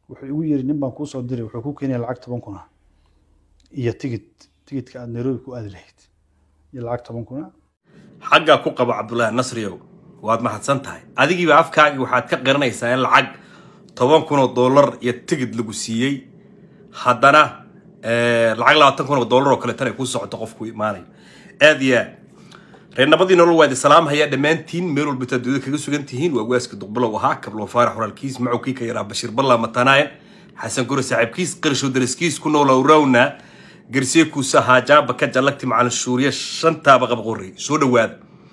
wuxuu igu yiri nin baan kuu soo diray wuxuu ku keenaya lacag toban kuna iyo tigid tigidka aad nairobi ku aadi lahayd iyo lacag toban kuna xaggaa ku qabo cabdullaahi nasriyow waad mahadsan tahay adigiiba afkaagii waxaad ka qiranaysaa in lacag toban kun oo dollar iyo tigid lagu siiyey haddana lacag labaatan kun oo dollar oo kaleetana ay ku socoto qofku imaanayo aad iyo aad reernabadii nolol waadi salaamhayaa dhammaantiin meel walba taad dowlada kaga sugan tihiin waa waaska duqbalow ahaa kablo faarax walaalkiis macowkii ka yaraa bashiir balla matanaaye xasan gure saaxiibkiis qarshow daraskiis ku nool awrawna garsiye kuusa haajaaba ka jallagti macalin shuuriya shantaaba qabqorey soo dhowaada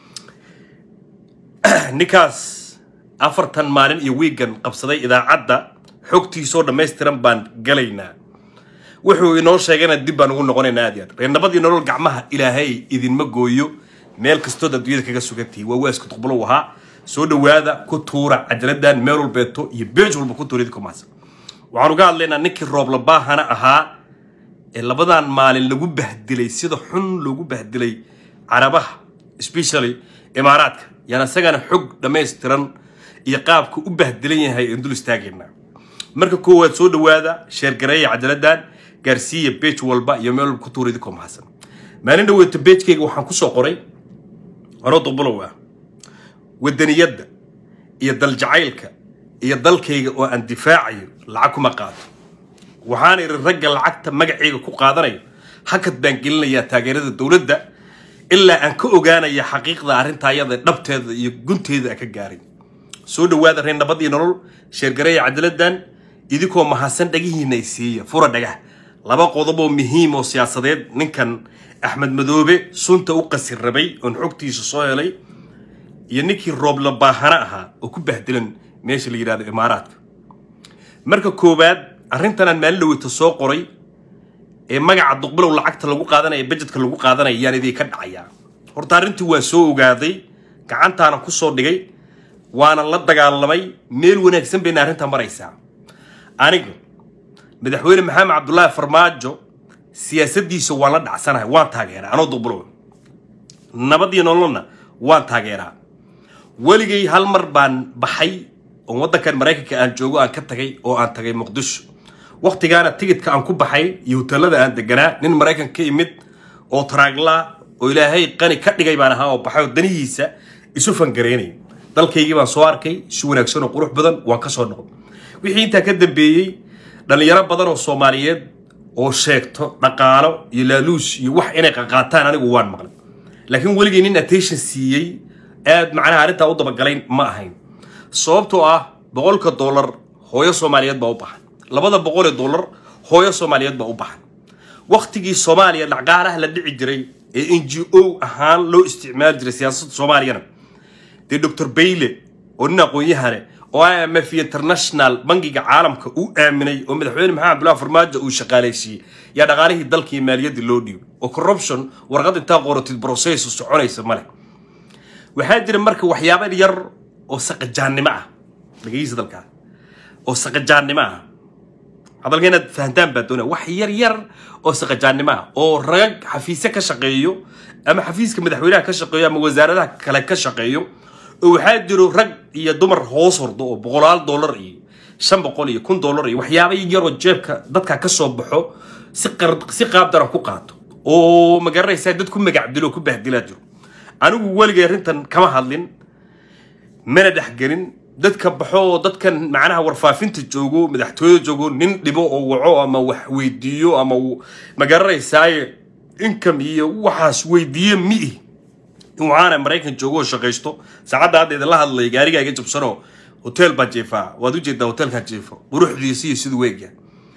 ninkaas afartan maalin iyo wiigan qabsaday idaacadda xogtiisoo dhammaystiran baan galaynaa wuxuu inoo sheegayna dib baan ugu noqonaynaa aad iyo aad reernabadii nolol gacmaha ilaahay idinma gooyo meel kastood adduunyada kaga sugantihi waa waaska duqbalow ahaa soo dhowaada ku tuura cajaladan meel walbeeto iyo beej walba ku tuura idinku mahadsan waxaan uga hadlaynaa ninkii rooblabaahana ahaa ee labadan maalin lagu bahdilay sida xun loogu bahdilay carabaha especially imaaraadka yaan isagana xog dhammaystiran iyo qaabka u bahdilan yahay aan dul istaagaynaa marka koowaad soo dhowaada sheergareeya cajaladan gaarsiiya beej walba iyo meel walba ku tuura idinkoo mahadsan maalin dhaweeto beejkayga waxaan kusoo qoray anoo duqbalow ah wadaniyadda iyo daljacaylka iyo dalkayga oo aan difaacayo lacag kuma qaato waxaan idhi ragga lacagta magacayga ku qaadanayo hakad baan gelinayaa taageerada dowladda ilaa aan ka ogaanaya xaqiiqda arrinta ayada dhabteeda iyo gunteeda aan ka gaaray soo dhowaada reer nabad iyo nolol sheergareeya cadaladan idinkoo mahadsan dhagihiina ay siiya fura dhagah laba qodob oo muhiim oo siyaasadeed ninkan axmed madoobe sunta u qasir rabay oon xogtiisa soo helay iyo ninkii roobla baahana ahaa oo ku bahdilan meesha la yidhahdo imaaraadka marka koowaad arrintanaan maalin dhaweyta soo qoray ee magaca duqbilow lacagta lagu qaadanaya bajetka lagu qaadanaya yaan idin ka dhacayaa horta arrintii waan soo ogaaday gacantaana ku soo dhigay waanan la dagaalamay meel wanaagsan bayna arrintaa maraysaa aniga madaxweyne maxamed cabdullaahi farmaajo siyaasaddiisa waan la dhacsanahay waan taageeraa anoo duqbilow nabad iyo nololna waan taageeraa weligay hal mar baan baxay oo waddankan maraykanka aan joogo aan ka tagay oo aan tagay muqdisho waktigaana tigidka aan ku baxay iyo hoteelada aan deganaa nin maraykan ka imid oo taraagla oo ilaahay qani ka dhigay baan ahaa oo baxay oo danihiisa isu fangareynay dalkaygii baan soo arkay si wanaagsan oo qurux badan waan ka soo noqday wixii intaa ka dambeeyey dhallinyaro badan oo soomaaliyeed oo sheegto dhaqaalo iyo laaluus iyo wax inay qaqaataan anigu waan maqlay laakiin weligay nin attention siiyey aad macnaha arrintaa u dabagalayn ma ahayn sababtoo ah boqolka dollar hooyo soomaaliyeed baa u baxan labada boqol ee dollar hooyo soomaaliyeed baa u baxan waktigii soomaaliya dhaqaalaha la dhici jiray ee n g o ahaan loo isticmaali jiray siyaasadda soomaaliyana dee doctor bayle oo nin aqoon-yahane oo i m f international bangiga caalamka uu aaminay oo madaxweyne maxamed abdullahi farmaajo uu shaqaalaysiiyey yaa dhaqaalihii dalkii maaliyaddii loo dhiibay oo corruption warqad intaa qoratid process soconaysa male waxaa jira marka waxyaaba yar oo saqajaannimo ah dhageysa dalkaa oo saqajaannimo ah hadalka inaad fahantaan baa doonaya wax yar yar oo saqajaannimo ah oo ragag xafiisyo ka shaqeeyo ama xafiiska madaxweynaha ka shaqeeyo ama wasaaradaha kale ka shaqeeyo oo waxaa jiro rag iyo dumar hoos hordo oo boqolaal dollar iyo shan boqol iyo kun dollar iyo waxyaaba yaroo jeebka dadka ka soo baxo si si qaab daran ku qaato oo magaranaysaa dad ku magacdilo ku bahdilaa jiro anigu weligay arrintan kama hadlin mana dhexgelin dadka baxo oo dadkan macnaha warfaafinta joogo madaxtooyada joogo nin dhibo oo waco ama wax weydiiyo ama magaranaysaay income iyo waxaas weydiiye miih in waxaana maraykan joogo oo shaqaysto saacadda hadda idinla hadlay gaarigaa iga jabsanoo hotel baan jeefaa waad ujeedaa hotelkaan jeefo quruxdiisa iyo siduu weegya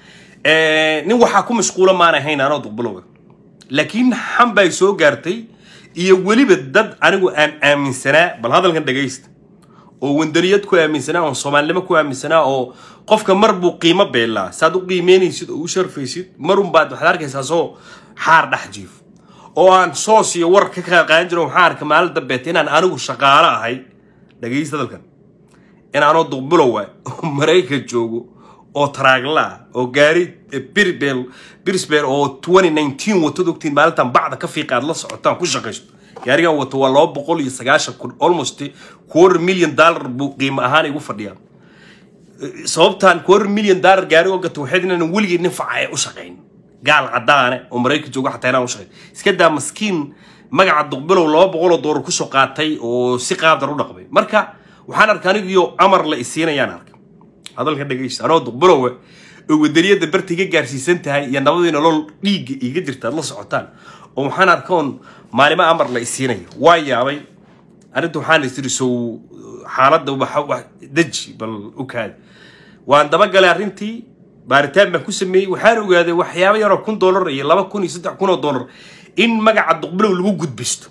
nin waxaa ku mashquula maan ahayn anoo duqbilowa laakiin xan bay soo gaartay iyo weliba dad anigu aan aaminsanaa bal hadalkan dhagaysta oo wandaniyad ku aaminsanaa oo soomaalinimo ku aaminsanaa oo qofka mar buu qiimo beelaa saad u qiimeynaysid oo u sharfaysid marun baad waxaad arkaysaa soo xaar dhex jiif oo aan soos iyo war ka qaadan jiro waxaan arka maalin dambeeta inaan anigu shaqaalo ahay dhagaysta hadalkan in aanoo duqbilowa oo maraykan joogo oo taraagla ah oo gaari birbel birsbel oo 2019 watad ogtiin maalintan bacda ka fiiqa aad la socotaan ku shaqaysto gaarigan wato waa laba boqol iyo sagaashan kun almost quarter million dollar buu qiimo ahaan igu fadhiyaa sababtaan quarter million dollar gaari oo gato waxayd inaan weligii nin facaya u shaqayn gaal cadaane oo maraykan joogo xataa inaan u shaqayn iska daa maskiin magaca duqbilow laba boqol oo doolar kusoo qaatay oo si qaabdar u dhaqmay marka waxaan arkay anigiyo amar la isiinayaan arkay hadalka dhegaysta anoo duqbilowe oo wadaniyada barta iga gaarsiisan tahay iyo nabadii nolol dhiigga iga jirta aad la socotaan oo waxaan arkoon maalimo amar la isiinayo waa yaabay arrinta waxaan isiri sow xaaladda waxa wax deji bal u kaadi waan dabagalay arrintii baaritaan baan ku sameeyey waxaan ogaaday waxyaabo yaroo kun doolar iyo laba kun iyo saddex kun oo doolar in magaca duqbilow lagu gudbisto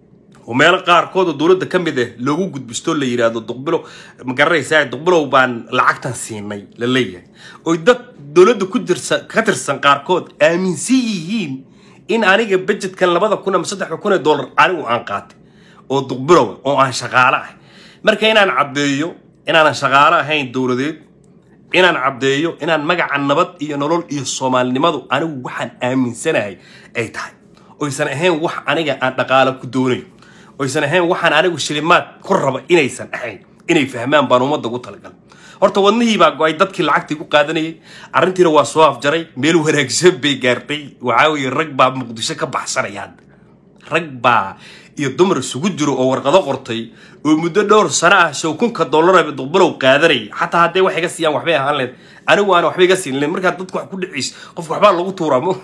oo meelo qaarkood oo dowladda ka mid ah loogu gudbisto la yidhaahdo duqbilow ma garanaysaa duqbilow baan lacagtan siinay la leeyahay oy dad dowladda ku tirsan ka tirsan qaarkood aaminsan yihiin in aniga budgetkan labada kun ama saddexda kun ee doolar anigu aan qaatay oo duqbilow oo aan shaqaale ah marka inaan caddeeyo inaanan shaqaale ahayn dowladeed inaan caddeeyo inaan magaca nabad iyo nolol iyo soomaalinimadu anigu waxaan aaminsanahay ay tahay oysan ahayn wax aniga aan dhaqaalo ku doonayo oysan ahayn waxaan anigu shilimaad ku raba inaysan ahayn inay fahmaan baan ummadda ugu talagalay horta wadnihii baa go-ay dadkii lacagtii ku qaadanayay arrintiina waa soo afjaray meel wanaagsan bay gaartay waxaa weeye rag baa muqdisho ka baxsanaya hadda rag baa iyo dumar isugu jiro oo warqado qortay oo muddo dhowr sano ah show kunka dollaraba duqbalow qaadanayay xataa hadday wax iga siiyaan waxbay ahaan leed anigu aan waxba iga siin len markaa dadku wax ku dhiciis qofka waxbaa lagu tuuraa mo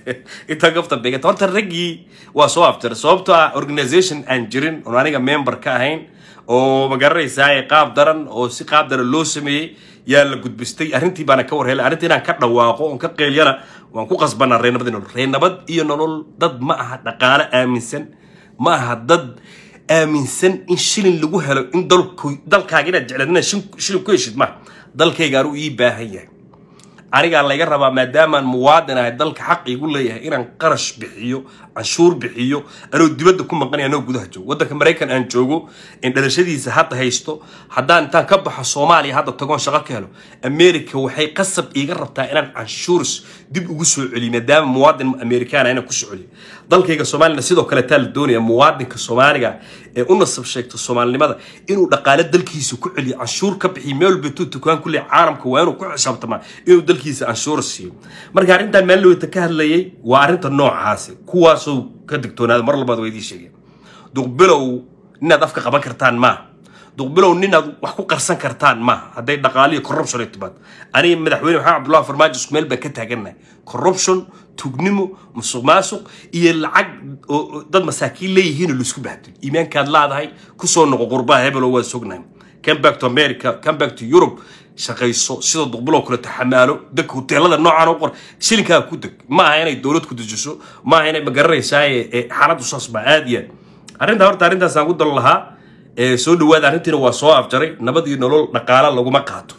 intaa gafta beegata horta raggii waa soo afjaray sababtoo ah organization aan jirin oon aniga member ka ahayn oo ma garanaysaa qaab daran oo si qaab daran loo sameeyey yaa la gudbistay arrintii baana ka warhelay arrintii inaan ka dhawaaqo oon ka qeelyana waan ku qasbanaa reenabad iyo nolol reenabad iyo nolol dad ma aha dhaqaale aaminsan ma aha dad aaminsan in shilin lagu helo in dalku dalkaaga inaad jeclaad inaad shin- shilin ku heshid ma dalkayga anuu ii baahan yahay anigaa layga rabaa maadaamaan muwaadin ahay dalka xaq igu leeyahay inaan qarash bixiyo canshuur bixiyo anoo dibadda ku maqanaya anoo gudaha joogo waddanka maraykan aan joogo in dhalashadiisa hadda haysto haddaan intaan ka baxo soomaaliya hadda tagoon shaqo ka helo america waxay qasab iiga rabtaa inaan canshuurs dib ugu soo celiyo maadaama muwaadin amerikaana inaan ku soo celiyo dalkayga soomaalina sidoo kale taa la doonaya muwaadinka soomaaliga ee u nasab sheegto soomaalinimada inuu dhaqaale dalkiisa ku celiyo canshuur ka bixiyo meel walba dukaan ku leeyahay caalamka waa inuu ku xisaabtamaa inuu dalkiisa canshuur siiyo marka arrintan meel lowta ka hadlayay waa arrinta noocaasi kuwaasoo ka digtoonaada mar labaad waa idiin sheegeen duqbilow ninaad afka qaban kartaan maaha duqbilow ninaad wax ku qarsan kartaan maaha hadday dhaqaaliyo corruption ay timaado aniga madaxweyne maxamed cabdullahi farmaajo isku meel baan ka taagannahay corruption tugnimo musuq maasuq iyo lacag oo oo dad masaakiin leeyihiin oo laisku bahdil iimaankaad laadahay kusoo noqo qurbaha hebel oo waa sognahay come back to america come back to europe shaqayso sida duqbiloo kale taxamaalo dadka hoteelada noocaan u qor shilinkaa ku deg ma aha inay dowlad ku dejiso ma aha inay magaranaysaa xaaladdu saas baa aad iyo aad arrinta horta arrintaasaan ku dal lahaa ee soo dhawaada arrintiina waa soo afjaray nabad iyo nolol dhaqaala laguma qaato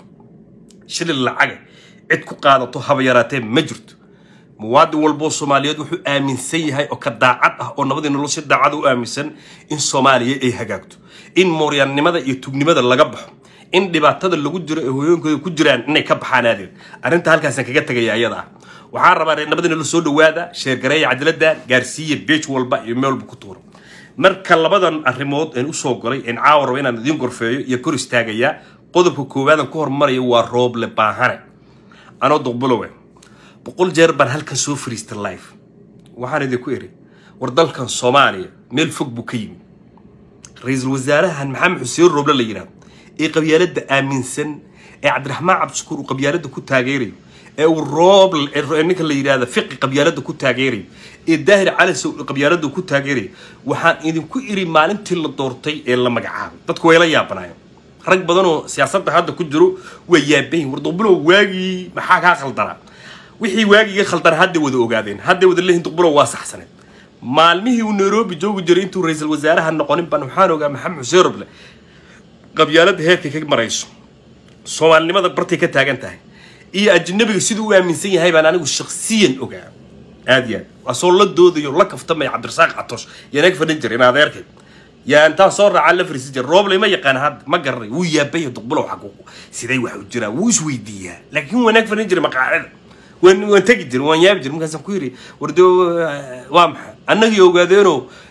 shilin lacaga cid ku qaadato haba yaraatee ma jirto muwaadin walboo soomaaliyeed wuxuu aaminsan yahay oo ka daacad ah oo nabadii nolol si daacad u aaminsan in soomaaliya ay hagaagto in mooryaannimada iyo tugnimada laga baxo in dhibaatada lagu jiro ee hooyooyinkooda ku jiraan inay ka baxaan aadeed arrinta halkaasaan kaga tegaya ayada ah waxaan rabaa reer nabadii nolol soo dhawaada sheergareeya cadaladan gaarsiiya beej walba iyo meel walba ku tuuro marka labadan arrimood een usoo golay een caawa rabo inaan idiin gorfeeyo iyo kor istaagayaa qodobka koowaadan ku hormarayo waa rooble baahane anoo duqbulowe boqol jeer baan halkan soo fariistay life waxaan idinku iri war dalkan soomaaliya meel fog buu ka yimi ra-iisul wasaarahan maxamed xuseen rooble la yidhahdo ee qabyaaladda aaminsan ee cabdiraxmaan cabdishakuur uu qabyaaladda ku taageerayo ee uu rooble ee ninka la yidhahda fiqi qabyaaladda ku taageerayo ee daahir calisow qabyaaladda ku taageerayo waxaan idinku iri maalintii la doortay ee la magacaabay dadku way la yaabanaayeen rag badan oo siyaasadda hadda ku jiro waa yaabayin war duqbulow waagii maxaa kaa khaldanaa wixii waagiga khaldan hadday wada ogaadeen hadday wada leeyihin duqbulow waa saxsaneed maalmihii uu nairobi joogi jiray intuu ra-iisul wasaaraha noqonin baan waxaan ogaa maxamed xuseen roble qabyaaladda heerkay ka marayso soomaalinimada bartay ka taagan tahay iyo ajnabiga siduu u aaminsan yahay baan anigu shaksiyan ogaa aad iyo aad asoo la doodayo la kaftamaya cabdirasaaq catosh yaa naga fadhin jiray in adeerkay yaa intaan soo raacaa la fariisan jira rooble ma yaqaan hadda ma garanay wuu yaabaya duqbulow xaquuq siday wax u jiraan wuu isweydiiyaa laakiin waa naga fadhin jiray maqaacida waan waan tegi jiray waan yaabi jiray markaasaan ku yidhi war dee waa maxay annagii ogaadeenoo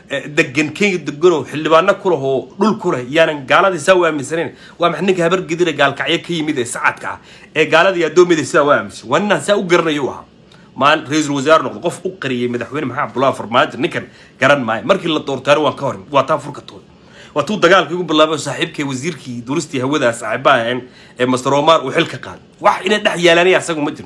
degan kenya deganoo xildhibaano ku leh oo dhul ku leh yaanan gaaladii saa u aaminsanayn waa maxa ninka habar gedira gaalkacyo ka yimid ee sacadka ah ee gaaladii addoommiyada sidaa u aaminsan waa ninaan saa u garanayo u ahaa maal ra-iisul wasaare noqdo qof u qariyay madaxweyne maxamed abdullahi farmaajo ninkan garan maayo markii la doortaana waan ka horin waa taa furkatooda waa tuu dagaalkii ugu bilaabay saaxiibkay wasiirkii duristii hawada saaxiibaha ahayn ee master omar uu xil ka qaaday wax inay dhex yaalanaya asagu ma jiro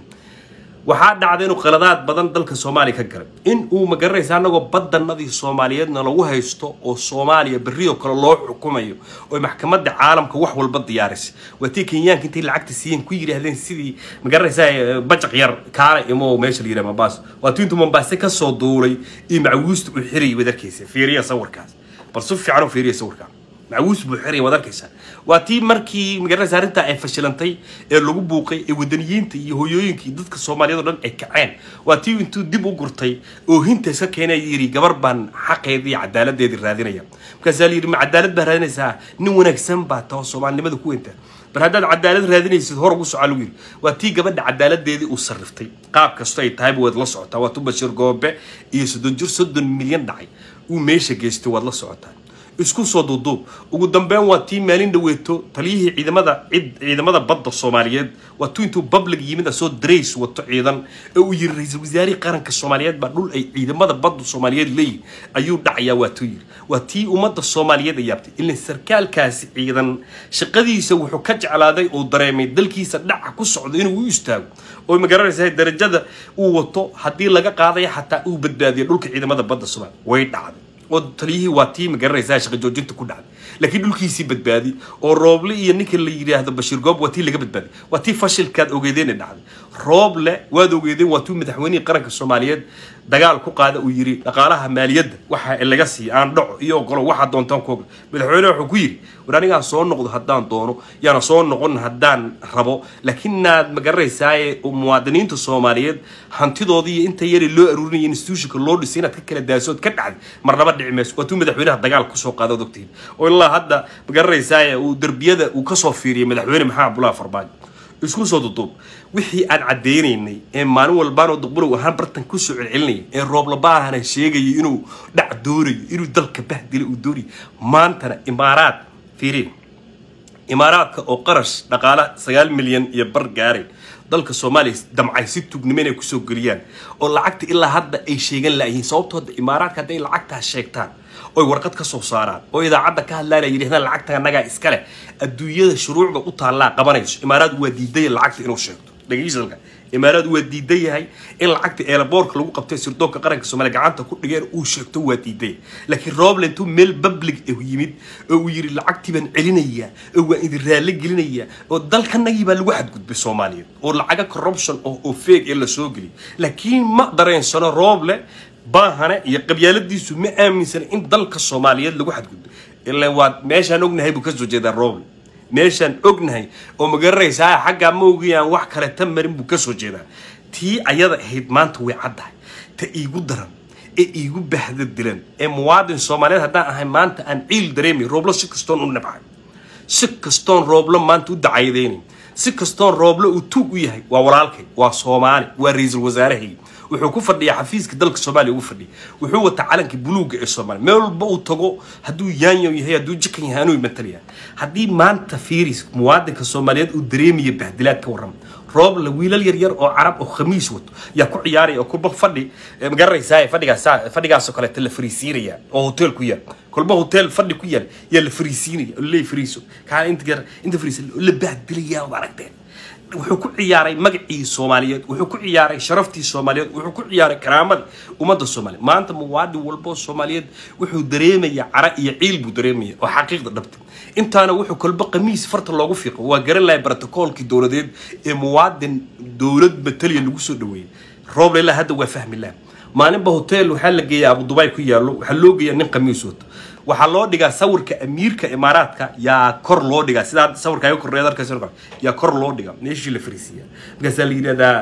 waxaa dhacday inuu qaladaad badan dalka soomaaliya ka galay in uu magaranaysa anagoo badanadii soomaaliyeedna lagu haysto oo soomaaliya berrioo kale loo xukumayo oo maxkamadda caalamka wax walba diyaarisay waa tii kenyaanka intay lacagta siiyeen ku yidhaahdeen sidii magaranaysa bajaq yar kaala imo meesha la yidhaha mombasa waa tii intuu mombasa kasoo duulay iyo macawuusta uu xirayay wadarkaysa fiiriya sawirkaas bal si fiican u fiiriya sawirkaan macawuus buu xiraya waad arkaysaa waa tii markii magaranaysa arrintaa ay fashilantay ee lagu buuqay ee wadaniyiinta iyo hooyooyinka iyo dadka soomaaliyeed oo dhan ay kaceen waa tii intuu dib u gurtay oo hinta iska keenay yidhi gabar baan xaqeedii iyo cadaaladeedii raadinaya markaasaa la yidhi ma cadaalad baa raadinaysaa nin wanaagsan baa tao soomaalinimada ku weynta bal haddaad cadaalad raadinaysid hor ugu soca lagu yidhi waa tii gabadha cadaaladeedii uu sarriftay qaab kasto ay tahayba waad la socotaa waa tu bashir goobe iyo soddon jir soddon milyan dhacay uu meesha geystay waad la socotaa isku soo duuduub ugu dambeyn waa tii maalin dhaweeto taliyihii ciidamada cid ciidamada badda soomaaliyeed waa tu intuu public yimid asoo drays wato ciidan ee uu yiri ra-iisul wasaarihii qaranka soomaaliyeed baa dhul ay ciidamada badda soomaaliyeed leeyihin ayuu dhacayaa waa tuu yiri waa tii ummadda soomaaliyeed ay yaabtay ilaa sarkaalkaasi ciidan shaqadiisa wuxuu ka jeclaaday oo dareemay dalkiisa dhaca ku socdo inuu u istaago oo magaranaysa darajada uu wato haddii laga qaadaya xataa uu badbaadiyo dhulka ciidamada badda soomaaliya way dhacday oo taliyihii waa tii magaranaysaa shaqa joojinta ku dhacday laakiin dhulkiisii badbaadi oo rooble iyo ninka la yidhaahdo bashiir goob waa tii laga badbaaday waa tii fashilkaad ogeedeen ee dhacday rooble waad ogeedeen waa tuu madaxweynihii qaranka soomaaliyeed dagaal ku qaada uu yidhi dhaqaalaha maaliyadda waxa laga siiya aan dhaco iyo ogolo waxaa doontaan ku ogol madaxweyne wuxuu ku yidhi war anigaa soo noqdo haddaan doono yaana soo noqon haddaan rabo laakiin naad magaranaysaa muwaadiniinta soomaaliyeed hantidoodii iyo inta yari loo aruurinaya institutionka loo dhisay inaad ka kala daasood ka dhacday marnaba dhici mayso waa tuu madaxweynaha dagaal kusoo qaada od ogtihiin oo ilaa hadda magaranaysaa uu derbiyada uu kasoo fiiriyay madaxweyne maxamed abdullahi farmaajo isku soo duduub wixii aan caddaynaynay ee maalin walbaanoo duqbulow ahaan bartan kusoo celcelinaya ee rooblabahana sheegayay inuu dhac doonayo inuu dalka bahdila uu doonayo maantana imaaraad fiiriin imaaraadka oo qarash dhaqaala sagaal milyan iyo bar gaaray dalka soomaaliya damcay si tugnimo inay kusoo geliyaan oo lacagta ilaa hadda ay sheegan laayihiin sababtoo hadda imaaraadka hadday lacagtaas sheegtaan oy warqad ka soo saaraan oo idaacadda ka hadlaan ay yidhahdaan lacagta annagaa iska leh adduunyada shuruucda u taallaa qabanayso imaaraad waa diidaya lacagta inuu sheegto dhegeysalka imaaraad waa diidan yahay in lacagta eelaboorka lagu qabtay sirdoonka qaranka soomaaliya gacanta ku dhigeen uu sheegto waa diiday laakiin roble intuu meel public ah yimid oo uu yidhi lacagtii baan celinayaa oo waa idin raallo gelinayaa oo dalkanagii baa lagu xadgudbay soomaaliyeed oo lacaga corruption oo oo feeg ee lasoo geliyay laakiin ma dareensano roble baahane iyo qabyaaladiisu ma aaminsana in dalka soomaaliyeed lagu xadgudbay ilaa waa meeshaan ognahay buu kasoo jeedaa roble meeshaan ognahay oo magaranaysaa xaggaa ma ogayaan wax kale ta marin buu kasoo jeedaa tii ayada ahayd maanta way caddahay ta iigu daran ee iigu bahda dilan ee muwaadin soomaaliyeed haddaan ahay maanta aan ciil dareemay rooblo si kastoon u nabcay si kastoon rooblo maanta u dacaydaynayn si kastoon rooblo uu tuug u yahay waa walaalkay waa soomaali waa ra-iisul wasaarahayga wuxuu ku fadhiyaa xafiiska dalka soomaaliya ugu fadhiya wuxuu wataa calanka buluuga ee soomaaliya meel walba uu tago hadduu yaanyo yahay hadduu jikan yahay anuu matalaya haddii maanta fiiris muwaadinka soomaaliyeed uu dareemaya bahdilaad ka warrama rooble wiilal yar yar oo carab oo khamiis wato yaa ku ciyaaraya oo kulba fadhi magaranaysaa fadhigaas fadhigaasoo kaleeta la fariisiinaya oo hotel ku yaal kulba hotel fadhi ku yaal yaa la fariisiinaya oo laleey fariiso kaa inta gar inta fariis la bahdilaya od aragteen wuxuu ku ciyaaray magacii soomaaliyeed wuxuu ku ciyaaray sharaftii soomaaliyeed wuxuu ku ciyaaray karaamadii ummadda soomaaliyeed maanta muwaadin walbo soomaaliyeed wuxuu dareemaya cara iyo ciil buu dareemaya oo xaqiiqda dhabta intaana wuxuu kolba qamiis farta loogu fiiqo waa garan lahay brotocoolkii dowladeed ee muwaadin dowlad mataliya lagu soo dhaweeyey rooble ilaa hadda waa fahmi laha maalinba hotel waxaa la geeyaa abu dubai ku yaallo waxaa loo geeyaa nin qamiis wato waxaa loo dhigaa sawirka amiirka imaaraadka yaa kor loo dhigaa sidaa sawirka ay korreed arkays yaa kor loo dhigaa meeshii la fariisiiya markaasaa la yidhahdaa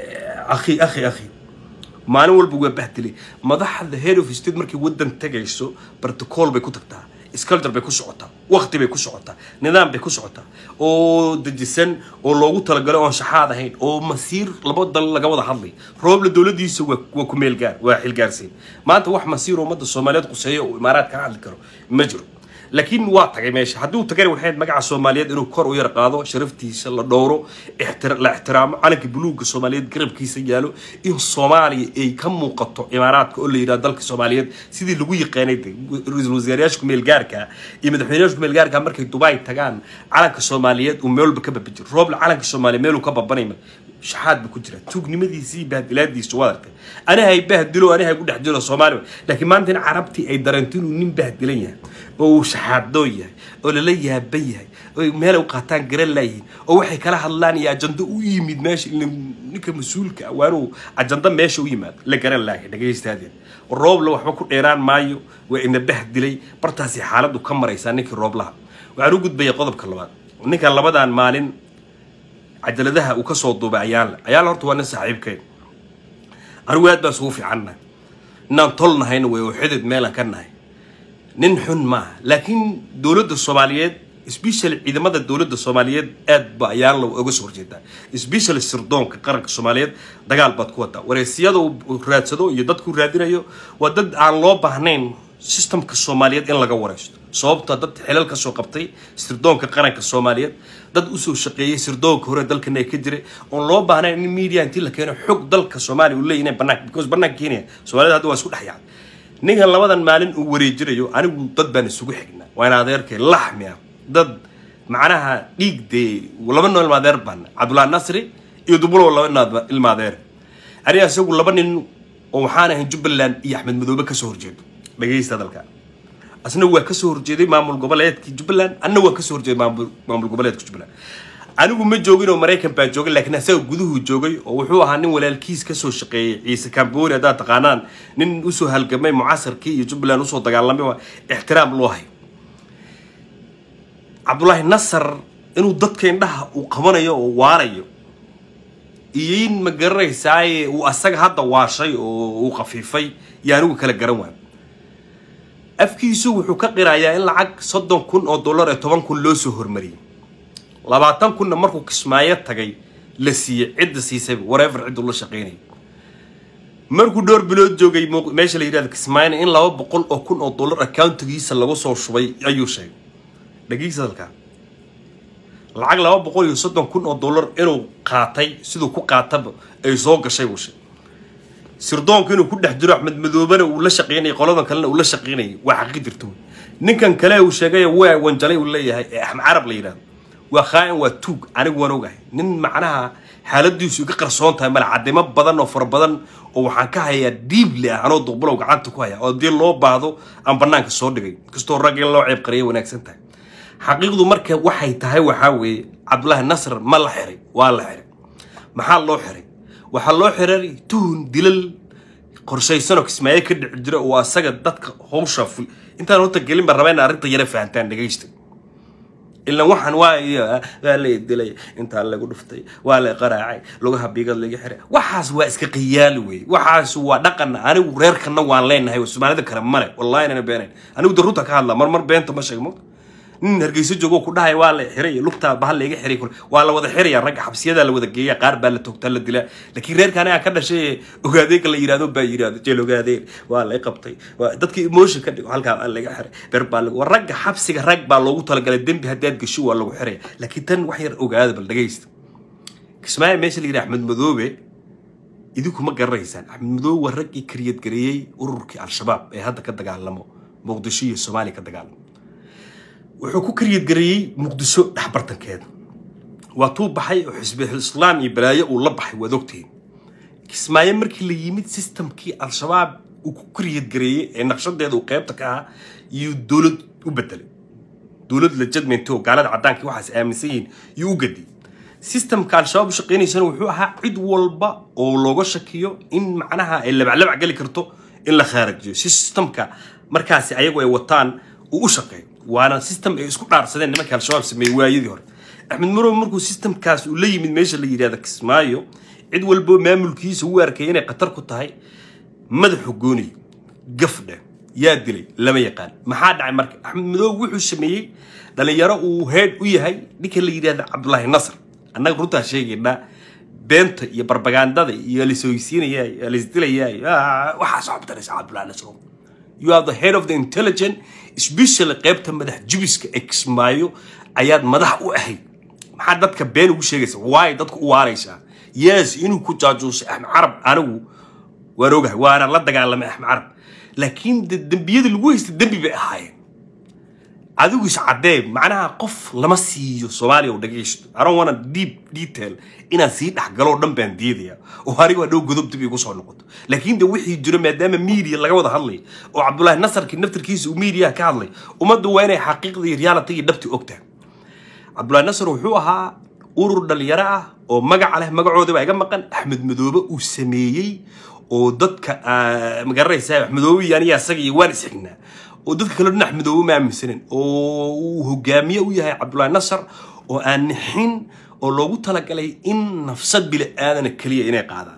akhi akhi akhi maalin walba waa bahdilay madaxda head of state markay waddan tagayso protocol bay ku tagtaa sculpture bay ku socotaa waqti bay ku socotaa nidaam bay ku socotaa oo dejisan oo loogu talagalay oon shaxaad ahayn oo masiir laba dal laga wada hadlay roobla dowladiisa waa waa ku meel gaar waa xilgaarsiin maanta wax masiir ummadda soomaaliyeed quseeyo oo imaaraad ka hadli karo ma jiro laakiin waa tagay meesha hadduu tagay waxayd magaca soomaaliyeed inuu kor u yar qaado sharaftiisa la dhowro ixtira- la ixtiraamo calanka buluugga soomaaliyeed garabkiisa yaalo in soomaaliya ay ka muuqato imaaraadka oo la yidhaha dalka soomaaliyeed sidii lagu yaqaanay de ra-iisul wasaarayaasha kumeelgaarka iyo madaxweynayaasha kumeelgaarka markay dubai tagaan calanka soomaaliyeed uu meel walba ka babajiro roobla calanka soomaaliya meeluu ka babanayma shaxaad buu ku jira tuugnimadiisii iyo bahdilaadiisu waad artay aniha ay bahdilo aniha ay ku dhex jiro soomaaliya laakiin maanta in carabtii ay dareento inuu nin bahdilan yahay oo uu shaxaadoo yahay oo lala yaaban yahay oo meel ay u qaataan garan laayihiin oo waxay kala hadlaan iyo ajando u yimid meesha ila ninka mas-uulka ah waa inuu ajando meesha u yimaado la garan laayahay dhagaystaadeen roobla waxba ku dheeraan maayo waa ina bahdilay bartaasi xaaladdu ka maraysaa ninkii rooblaha waxaan u gudbaya qodobka labaad ninkan labadan maalin cajaladaha uu kasoo duubay ayaanle ayaanle horta waa nin saaxiibkeen anigu aad baan isugu fiicannahay inaan tol nahayna way oo xidid meelan ka nahay nin xun maaha laakiin dowladda soomaaliyeed special ciidamada dowladda soomaaliyeed aad ba ayaanle uga soo horjeedaa special sirdoonka qaranka soomaaliyeed dagaal baad ku wadaa wareysiyada uu raadsado iyo dadku raadinayo waa dad aan loo baahnayn systemka soomaaliyeed in laga wareysto sababta dad xilal kasoo qabtay sirdoonka qaranka soomaaliyeed dad usoo shaqeeyay sirdoonka hore dalkana ay ka jiray oon loo baahnayn in media intii la keeno xog dalka soomaaliya uu leeyahay banaanka because banaanka kenya soomaalida hadda waa isku dhex yaacay ninkan labadan maalin uu wareejinayo anigu dad baan isugu xignaa waa in adeerkay laxmi ah dad macnaha dhiig dee laba noo ilmaadeer baan cabdullahi nasri iyo dubulow laba ilma- ilmaadeer aniga isagu laba nin oo waxaan ahayn jubbaland iyo axmed madoobe kasoo horjeedo dhagaysta dalka asna waa kasoo horjeeday maamul goboleedkii jubbaland anna waa kasoo horjeeday maamul maamul goboleedka jubbaland anigu ma joogin oo maraykan baa joogay laakiin asaga guduhu joogay oo wuxuu ahaa nin walaalkiis kasoo shaqeeyay ciise kamboni haddaad taqaanaan nin usoo halgamay mucasarkii iyo jubbaland usoo dagaalamay waa ixtiraam loo hayo cabdullaahi nasar inuu dadka indhaha uu qabanayo oo waarayo iyo in ma garanaysaaye uu asaga hadda waashay oo uu khafiifay iyo anigu kala garan waayo afkiisu wuxuu ka qirayaa in lacag soddon kun oo dollar ee toban kun loo soo hormariyey labaatan kunna markuu kismaayo tagay la siiyey cidda siisayba warever cidduu la shaqaynayay markuu dhowr bilood joogay muuq- meesha la yidhahdo kismaayona in laba boqol oo kun oo dollar accountigiisa lagu soo shubay ayuu sheegay dhagiisa dalkaa lacag laba boqol iyo soddon kun oo dollar inuu qaatay siduu ku qaataba ay soo gashay buu sheegay sirdoonka inuu ku dhex jiro axmed madoobena uu la shaqaynayay qoladan kalena uu la shaqaynayay waa xaqi jirto wey. ninkan kale uu sheegay waa wanjalay uu leeyahay ee axmed carab la yidhahdo waa khaa'in waa tuug anigu waan ogahay nin macnaha xaaladiisu iga qarsoon tahay male cadimo badan oo fara badan oo waxaan ka hayaa diibli ah anoo duqbulow gacanta ku haya oo haddii loo baahdo aan banaanka soo dhigay inkastoo rag in loo ceeb qariyay wanaagsan tahay xaqiiqdu marka waxay tahay waxaa weeye cabdullaahi nasr ma la xiray waa la xiray maxaa loo xiray waxaa loo xiray tuhun dilal qorshaysanoo kismaayo ka dhici jira oo asaga dadka howsha ful intaan horta gelin baan rabaa in arrinta yara fahantaan dhegaysta ilan waxaan waa iyo waa la dilay intaa lagu dhuftay waa la qaraacay lugaha biigad laga xiray waxaas waa iska qiyaali wey waxaas waa dhaqan anigu reerkana waan leenahay oo soomaalida kale male wallahi inana beenayn anigu de runta ka hadla marmar beenta ma sheegmo nin hargeysa joogo ku dhahay waa la xiray lugtaa bahal la iga xiray kule waa la wada xiraya ragga xabsiyadaa la wada geeya qaar baa la toogtaa la dilaa laakiin reerka aniga ka dhashay ogaadeega la yidhahdo baa yidhahdo jeel ogaadeen waa la qabtay waa dadka emotion ka dhigo halkaa waa laga xiray ber baa lagu ragga xabsiga rag baa loogu talagalay dembi haddaad gasho waa lagu xiraya laakiin tan wax yar ogaada bal dhagaysta kismaayo meesha la yidhaha axmed madoobe idinku ma garanaysaan axmed madoobe waa raggii kariyad gareeyey ururkii al-shabaab ee hadda ka dagaalamo muqdisho iyo soomaaliya ka dagaalamo wuxuu ku kariyadgareeyey muqdisho dhexbartankeeda waa tuu baxay oo xisbul islaam iyo balaayo uu la baxay waad ogtihiin kismaayo markii la yimid systemkii al-shabaab uu ku kariyadgareeyey ee naqshadeeda uu qeybta ka ahaa iyo dowlad u bedelay dowlad la jadmento oo gaalada caddaanka waxaas aaminsan yihiin iyo u gadiyey systemka al-shabaab u shaqaynaysana wuxuu ahaa cid walba oo looga shakiyo in macnaha ay labaclabac geli karto in la khaarajiyo systemka markaasi ayagu ay wataan uu u shaqeeyo waana system ay isku dhaarsadeen nimanka al-shabaab sameeyey waayadii hore axmed marow markuu systemkaas uu la yimid meesha la yidhahda kismaayo cid walbo maamulkiisa u arkay inay khatar ku tahay madaxu gooniy gafdhe yaa dilay lama yaqaan maxaa dhacay marka axmed madoobe wuxuu sameeyey dhalinyaro uu heed u yahay ninka la yidhahda cabdulaahi nasr annaga runtaa sheegaynaa beenta iyo barbagandada iyo lasoysiinaya lasdilaya waxaas cabdanaysa cabdulaahi nasr you are the head of the intelligent especially qaybta madax jubiska exmaayo ayaad madax u ahayd maxaa dadka been ugu sheegaysa waay dadku u waaraysaa yes inuu ku jaajuusay axmed carab anigu waan ogahay waana la dagaalamay axmed carab laakiin de dembiyada lagu haystay dembi bay ahaayeen adigu is caddee macnaha qof lama siiyo soomaaliya oo dhagaysto aron wana deep detail inaan sii dhexgaloo dhan baan diidaya oo anigu hadhow godob dib igu soo noqoto laakiin de wixii jiro maadaama media laga wada hadlay oo cabdulaahi nasarkii naftarkiisa uu media ka hadlay ummaddu waa inay xaqiiqda iyo reality iyo dhabti ogtahay cabdulaahi nasar wuxuu ahaa urur dhalinyaro ah oo magaca leh magacooda baa iga maqan axmed madoobe uu sameeyey oo dadka magaranaysa axmed madoobe iyo aniga asaga iyo waan isxignaa oo dadka kale dhinac madoobe ma aaminsanin oo uu hogaamiye u yahay cabdulaahi nasar oo aan nixin oo loogu talagalay in nafsad bili aadana keliya inay qaadaan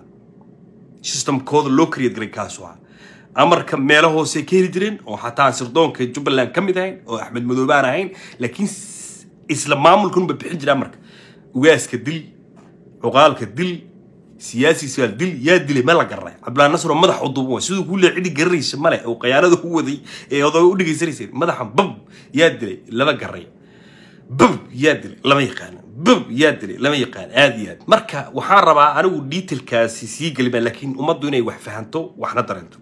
systemkooda loo create garay kaasu ah amarka meelo hoose ka heli jireen oo xataa sirdoonka jubbaland ka mid ahayn oo axmed madoobe aan ahayn laakiin isla maamulkanunba bixin jira amarka ugaaska dil cuqaalka dil siyaasiisa dil yaa dilay ma la garay cabdulaahi nasr oo madax u duuban siduu ku leeyahay cidi garanaysa male oo qayaanada u waday ee odooga u dhagaysanaysay madaxa bab yaa dilay lama garay bab yaa dilay lama yaqaano bab yaa dilay lama yaqaan aad iyo aad marka waxaan rabaa anigu detailkaasi sii gelima laakiin ummaddu inay wax fahanto waxna dareento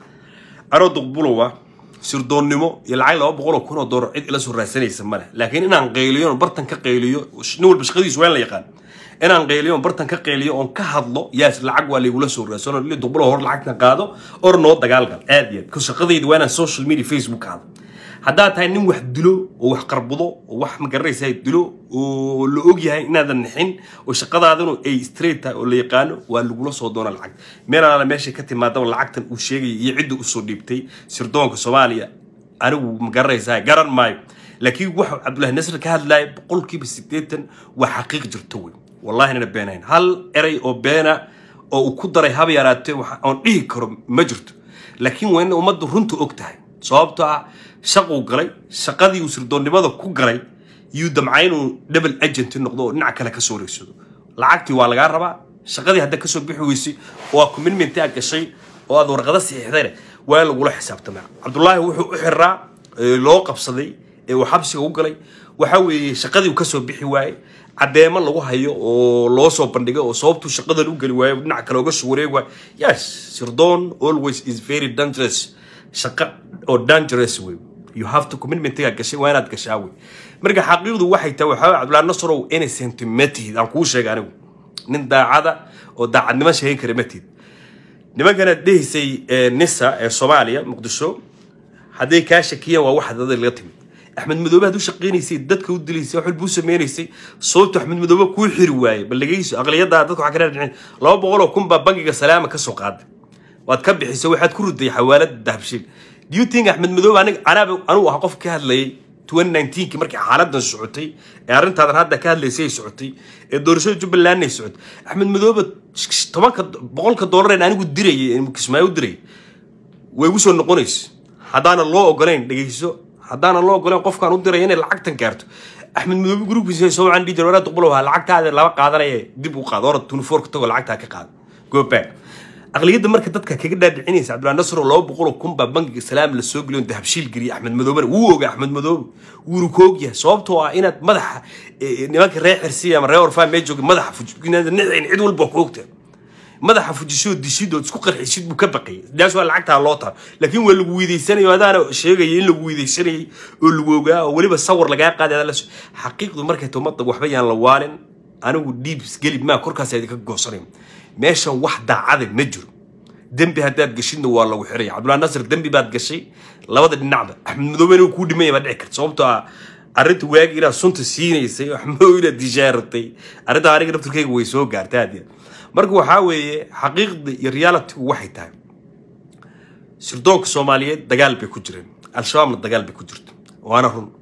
anoo duqbulowa sirdoonnimo iyo lacag laba boqol oo kun oo doolar cid ila soo raadsanaysa male laakiin inaan qayliyo bartan ka qayliyo nin walba shaqadiisu waa in la yaqaan inaan qayliyo bartan ka qayliyo oon ka hadlo yaas lacag waa laygula soo raadsano li duqbulo hor lacagtan qaado or noo dagaalgal aad iyo aad ku shaqadayda waa inaan social media facebook hadlo haddaad tahay nin wax dilo oo wax qarbudo oo wax magaranaysa dilo oo la og yahay inaadan nixin oo shaqadaadanu ay straight tahay oo la yaqaano waa lagula soo doona lacag meel alaala meeshay ka timaadaba lacagtan uu sheegaya iyo cidda usoo dhiibtay sirdoonka soomaaliya anigu magaranaysaa garan maayo laakiin waxa cabdulahi nasr ka hadlaya boqolkiiba siddeetan waa xaqiiq jirto wey wallahi nana beenayn hal eray oo beena oo uu ku daray haba yaraatee oon dhihi karo ma jirto laakiin waa in ummaddu runta og tahay sababtoo ah shaquu galay shaqadii uu sirdoonnimada ku galay yuu damcay inuu double agent noqdo oo dhinac kale ka soo wareegsado lacagtii waa lagaa rabaa shaqadii hadda kasoo bixi weysay oo aad commitment aad gashay oo aad warqado saxiixdayna waa in lagula xisaabtamaa cabdullaahi wuxuu u xiraa loo qabsaday ee uu xabsiga u galay waxa weeye shaqadii uu kasoo bixi waayey caddeemo lagu hayo oo loo soo bandhigay oo sababtuu shaqadan u geli waayo dhinac kale oga soo wareegi waayo yes sirdoon always is very dangerous shaqo oo dangerous wey you have to commitmentiga gashay waa inaad gashaa wey marka xaqiiqdu waxay tahay waxaa cabdullahi nasrow innocent ma tihid aan kuu sheega anigu nin daacada oo daacadnimo sheegan kara ma tihid nimankanaad dhehaysay nisa ee soomaaliya muqdisho hadday kaa shakiyaan waa wax dada laga timid axmed madoobe hadduu shaqaynaysay dadka u dilaysay wax walbuu sameynaysay sababtu axmed madoobe kuu xiri waayey bal dhegeyso aqliyadda dadka waxaa ka dhadhicin laba boqol oo kun baa bangiga salaama ka soo qaaday waad ka bixisay waxaad ku riday xawaalada dahabshiil do you think axmed madoobe anig anaaba anugu ah qof ka hadlayay 2019 markii xaaladan socotay ee arrintaadan hadda ka hadlaysay ay socotay ee doorashada jubbaland ay socotay axmed madoobe tobanka boqolka doolar ee anigu dirayay kismaayo u dirayay way igu soo noqonaysa haddaana loo ogolayn dhegeyso haddaana loo ogolayn qofkaan u diray inay lacagtan gaarto axmed madoobe gruubkiisa soo wacan dhihi jira walaad duqbulow ha lacagtaada laba qaadanaya dib u qaado orad tunifoorka tago lacagtaa ka qaado go back aqliyadda marka dadka kaga dhaadhicinaysa cabdullahi nasr oo laba boqol oo kun baa bangiga salaam la soo geliyo dahabshiil geliya axmed madoobena wuu oga axmed madoobe wuuna ku ogyahay sababtoo ah inaad madaxa nimanka reer xirsiya ama reer orfaa mee jooga madaxa nicin cid walba ku ogtahay madaxa fujisoo dishid oo isku qarxisid buu ka baqayay daas waa lacagtaa loo taha laakiin waa lagu wiidaysanayo adaana sheegaya in lagu wiidaysanayay oo lagu ogaa oo weliba sawir lagaa qaaday adaa la xaqiiqdu markay tomadda waxba yaan la waalin anigu dhiibs gelib maa korkaas idinka goosanay meeshan wax daacada ma jiro dembi haddaad gashidna waa lagu xiraya cabdullahi nasir dembi baad gashay labada dhinacba axmed madoobe inuu kuu dhimaya baa dhici karta sababtoo ah arrinta waagi inaad sunta siinaysay axmed madoobe inaad dishaaratay arrinta aniga naftirkayga way soo gaartay aad iyo marka waxaa weeye xaqiiqda iyo realitygu waxay tahay sirdoonka soomaaliyeed dagaal bay ku jireen al-shabaabna dagaal bay ku jirto waana run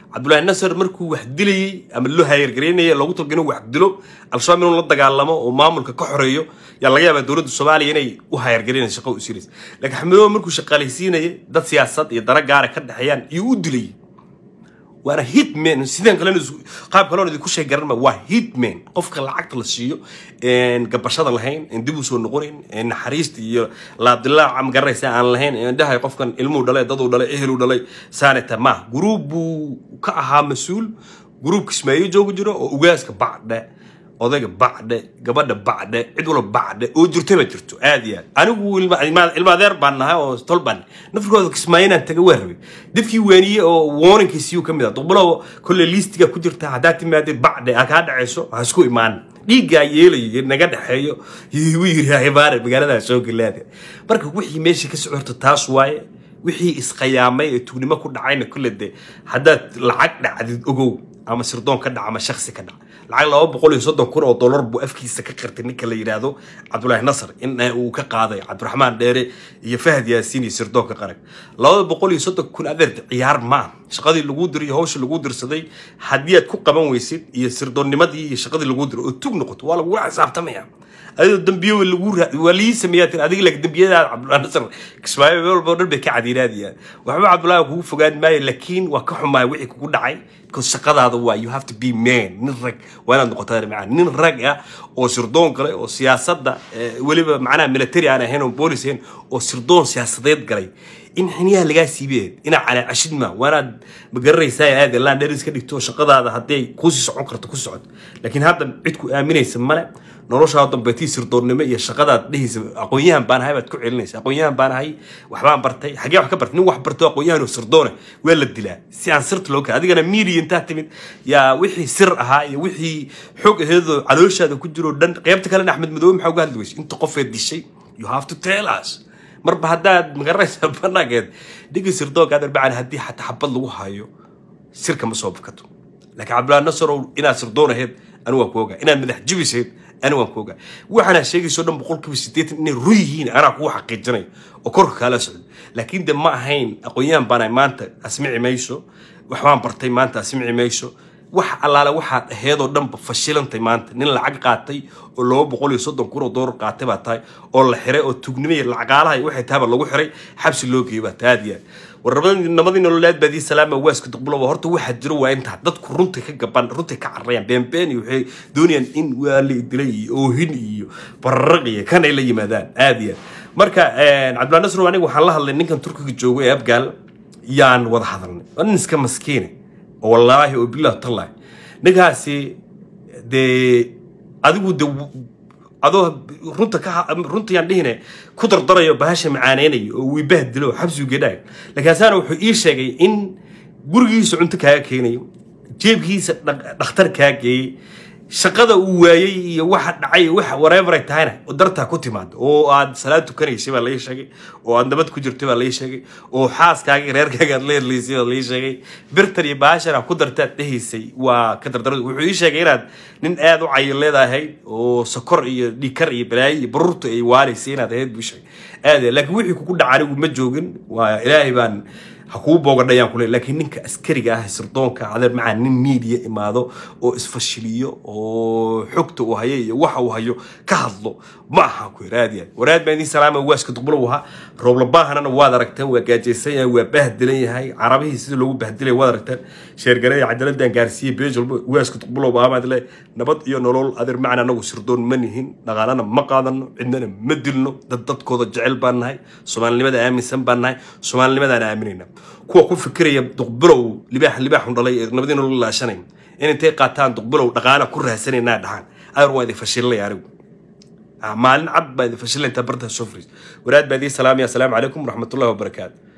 cabdullaahi nasar markuu wax dilayey ama loo hayargaraynaya loogu talgalay inuu wax dilo al-shabaab inuu la dagaalamo oo maamulka ka xoreeyo yaa laga yaabaa dowladda soomaaliya inay u hayargaraynayso shaqo u siinaysa laakiin xamidoobe markuu shaqaalaysiinayay dad siyaasad iyo dara gaara ka dhexeeyaan iyo u dilayay waana hitman sidaan kalena qaab kaloon idinku sheeg garan ma waa hitman qofka lacagta la siiyo gabashada lahayn dib u soo noqonayn naxariista iyo laabdilaaca ma garanaysa aan lahayn dhahay qofkan ilmuu dhalay daduu dhalay eheluu dhalay saaneta ma gruub buu ka ahaa mas-uul gruub kismaayo jooga jiro oo ugaaska bacdhe odayga bacdhe gabadha bacdhe cid walba bacdhe oo jirta baa jirto aad iyo aad anigu ilma adeer baan nahay oo tol baan nafirkooda kismaayo inaan taga waa rabay dadkii waaniye oo warninkiisiyuu ka mid ah duqbalo kolle liistiga ku jirta haddaa timaadee bacdhe aa kaa dhacayso ha isku imaan dhiiggaa yeelayo naga dhexeeyo wuu yiri hibaare magaaladaa soo galaada marka wixii meesha ka socorto taas waaye wixii isqiyaamay ee tugnimo ku dhacayna kulle de haddaad lacag dhacdid ogow ama sirdoon ka dhaca ama shaksi ka dhaca lacag laba boqol iyo soddon kun oo dollar buu afkiisa ka qirtay ninka la yidhaahdo cabdulaahi nasar in uu ka qaaday cabdiraxmaan dheere iyo fahad yaasiin iyo sirdoonka qarag labada boqol iyo soddon kun adeer ciyaar ma ah shaqadii lagu diray iyo hawshii lagu dirsaday haddii aad ku qaban weysid iyo sirdoonnimadii iyo shaqadii lagu diray oo tug noqoto waa lagula xisaabtamaya adoo dambiye lagu waa lii sameeyaa tir adiga laakiin dambiyadaada cabdullahi nasar kismaayo meel walba dhan bay ka cadiinaadiyaan waxba cabdullahi kugu fogaan maayo laakiin waa ka xumaay wixii kugu dhacay because shaqadaada waa you have to be man nin rag waa inaad noqotaa macana nin rag ah oo sirdoon galay oo siyaasadda weliba macnaha military aan ahayn oo boolis ahayn oo sirdoon siyaasadeed galay in xiniyaha lagaa siibeed inaa calaacashid ma waanaad magaranaysaa aad laan dheris ka dhigto shaqadaada hadday kuusii socon karto ku socod laakiin hadda cid ku aaminaysa male noloshaa dambeetii sirdoonnimo iyo shaqadaad dhehaysa aqoon-yahan baan ahay baad ku celinaysa aqoon-yahan baan ahay waxbaan bartay xagee wax ka bartay nin wax barto aqoon-yahan oo sirdoone waa la dilaa si aan sirta loo kala adigana media intaa timid yaa wixii sir ahaa iyo wixii xog aheedoo calooshaada ku jiro dhan qeybta kalena axmed madoobe maxaa uga hadli weysa inta qofeed dishay you have to tell us marba haddaad magaranaysa banaankeed dhigi sirdoonka aad arbacaan haddii xataa xabad lagu hayo sirka ma soo bakato laakiin cabdullahi nasarow inaad sirdoon ahayd anigu waan ku ogaa inaad madax jibisayd anigu waan ku ogaa waxaana sheegayso dhan boqolkiiba siddeetan inay run yihiin anaa kugu xaqiijinay oo korka kaala socdo laakiin de ma ahayn aqoon-yahan baanahay maanta asmici mayso waxbaan bartay maanta asmici mayso wax allaale waxaad aheedoo dhanba fashilantay maanta nin lacag qaatay oo laba boqol iyo soddon kun oo doolar qaatay baa tahay oo la xiray oo tugnimo iyo lacagaalaha waxay tahay baa lagu xiray xabsi loo geeyay baa tahay aad iyo aad warnabadii namadii nololeed baadii salaama waaska duqbuloba horta waxaa jiro waa intaa dadku runta ka gaban runta ka cararayaan beenbeen iyo waxay doonayaan in waa la dilay iyo oohin iyo bararaq iyo kan ay la yimaadaan aad iyo aad marka cabdullahi nasr aniga waxaan la hadlay ninkan turkiga joogo ee abgaal yaan wada hadalnay waa nin iska maskiine oo wallaahi oo bilah tallahi ninkaasi dee adigu de adoo runta ka runta yaan dhihine ku dardarayo bahasha macaaneynayo oo wiibah dilo oo xabsigu gedhaag laakiinsaana wuxuu ii sheegay in gurigiisa cunto kaaga keenayo jeebkiisa dhakhtar kaa geeyey shaqada uu waayey iyo waxa dhacay waxa whatever ay tahayna oo dartaa ku timaado oo aad salaad tukanaysay baa laii sheegay oo aad nabad ku jirtay baa laii sheegay oo xaaskaaga reerkaaga aad la herlaysay baa laii sheegay birtan iyo baashana ku dartaad dhehaysay waa ka dardarada wuxuu ii sheegay inaad nin aad u cayin leedahay oo sokor iyo dhikar iyo balaayo iyo baruurta ay waalaysay inaad ahayd buu sheegay aad laakiin wixii kugu dhaca anigu ma joogin waa ilaahay baan ha kuu boogadhayaan kule laakiin ninka askariga ah sirdoonka adeer macaa nin media imaado oo isfashiliyo oo xogta uu hayo iyo waxa uu hayo ka hadlo ma aha ku yiraadiya waraad baan idin salaama waaska duqbulo waha rooblabahanana waad aragteen waa gaajaysan yahay waa bahdilan yahay carabihii sida loogu bahdilay waad aragteen sheergareeya cadaladan gaarsiiye beej walba waaska duqbulo baamaad le nabad iyo nolol adeer macana anagu sirdoon ma nihin dhaqaalana ma qaadano cidnana ma dilno dad dadkooda jecel baan nahay soomaalinimada aaminsan baan nahay soomaalinimadaan aaminayna kuwa ku fikiraya duqbilow libaax libaaxun dhalay ee nabadii nolol laashanay in intay qaataan duqbilow dhaqaana ku raasanaynaa dhahaan adeer waa idin fashilay anigu maalin cad baa idin fashilay intaa bartaa soo fariis waraad baa idin salaamaya asalaamu calaykum waraxmatullahi wabarakaatu